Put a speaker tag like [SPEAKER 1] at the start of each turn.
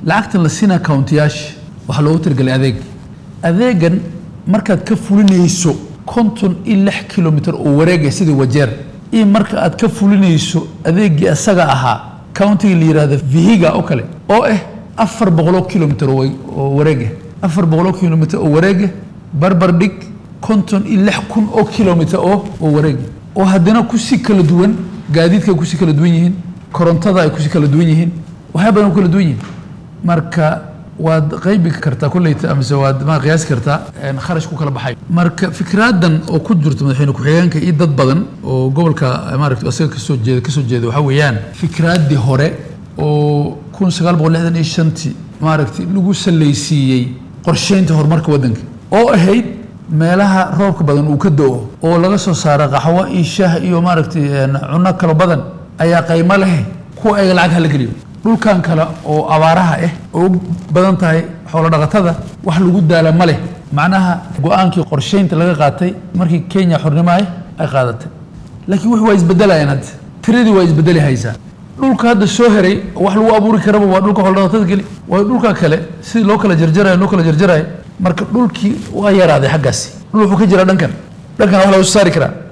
[SPEAKER 1] lacagtan la siinaa countiyaasha waxaa loogu talagelay adeeg adeegan markaad ka fulinayso konton iyo lix kilomitr oo wareega sidii wajeer iyo marka aad ka fulinayso adeegii asaga ahaa countiga la yihahdo vihiga oo kale oo ah afar boqoloo kilomitr oo wareega afar boqoloo kilomitr oo wareega barbar dhig konton iyo lix kun oo kilomitr oo oo wareega oo haddana kusii kala duwan gaadiidka ay kusii kala duwan yihiin korontada ay kusii kala duwan yihiin waxyaa badan ku kala duwan yihiin marka waad qaybi kartaa kulleyta amase waad ma qiyaasi kartaa kharash ku kala baxay marka fikraadan oo ku jirto madaxweyne ku-xigeenka iyo dad badan oo gobolka maaragta asaga kasoo jeeda kasoo jeeda waxaa weeyaan fikraaddii hore oo kun sagaal boqol lixdan iyo shantii maaragtay lagu salaysiiyey qorsheynta horumarka waddanka oo ahayd meelaha roobka badan uu ka do-o oo laga soo saaro qaxwo iyo shaah iyo maaragtay cunno kalo badan ayaa qaymo leh kuwa ayaga lacag hala geliyo dhulkan kale oo abaaraha ah oo u badan tahay xoolo dhaqatada wax lagu daala ma leh macnaha go-aankii qorsheynta laga qaatay markii kenya xornimo ah ay qaadatay laakiin wix waa isbedelayaan hadda tiradii waa isbedeli haysaa dhulka hadda soo heray wax lagu abuuri karaba waa dhulka xoolo dhaqatada keli waayo dhulka kale sidii loo kala jarjarayo loo kala jarjarayo marka dhulkii waa yaraaday xaggaasi dhul wuxuu ka jiraa dhankan dhankan wax laga soo saari karaa